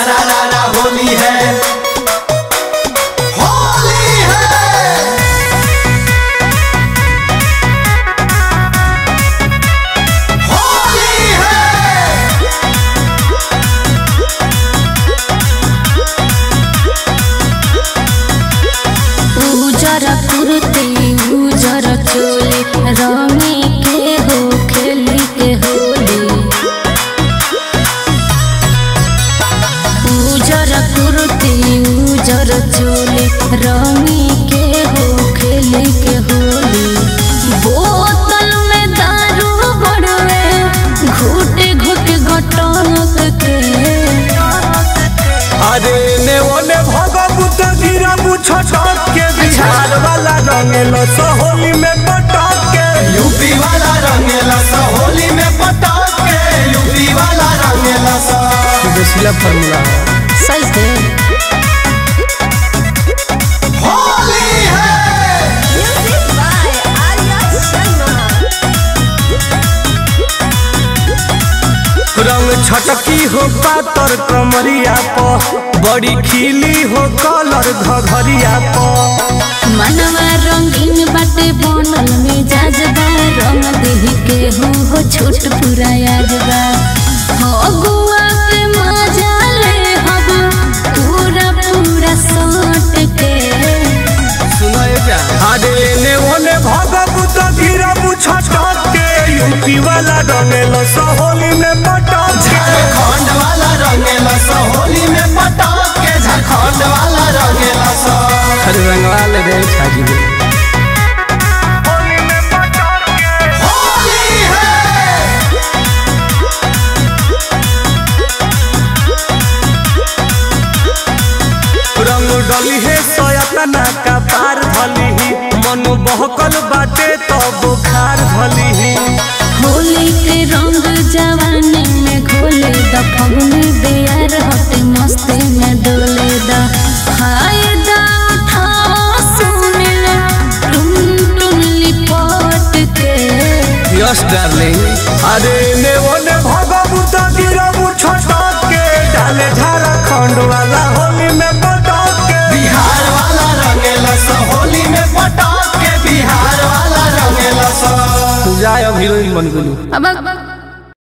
सारा रारा होली है होली है होली है उजर कुर्ती उजर चोली रंगी के हो खेली के होली उजर कुर्ती उजर चोली रंगी के हो खेली के होली बोतल में दारू बड़वे घुट घुट घटक के अरे ने ओने भगवत गिरा छटक के बिहार वाला रंगेल होली में पटक के यूपी वाला रंगेला सा होली में पटाक के यूपी वाला रंगेला सा देसिला फॉर्मूला सही से होली है रंग छटकी हो पातर कमरिया प बड़ी खिली हो कलर घघरिया प मनवा रंगीन बाटे बनल मिजाज बा रंग देह के हो हो छोट पूरा याद बा हो गुआ के मजा ले हब पूरा पूरा सट के सुनाए जा अरे ने ओने भगवत गिरा छटक के यूपी वाला रंगेल होली में पटक के झारखंड वाला रंगेला सा होली में पटाक के झारखंड वाला रंगेला सा अरे रंगवा ले रे छाजी होली में पटक के होली है रंग डली है सयतना का पार धली ही मन बहकल बाटे तो बुखार धली ही होली के रंग जवानी में घोले द फगुनी बेयार हटे मस्ती में डोले द फायदा उठाओ सुनिल टुन टुन लिपट के यस डार्लिंग अरे ने ओने भगवत गिरबू छटक के डाले झारखंड वाला होली में पटक के बिहार वाला रंगेला सा होली में पटाक के बिहार वाला रंगेला सा जाय अब हीरोइन बन गेलू अब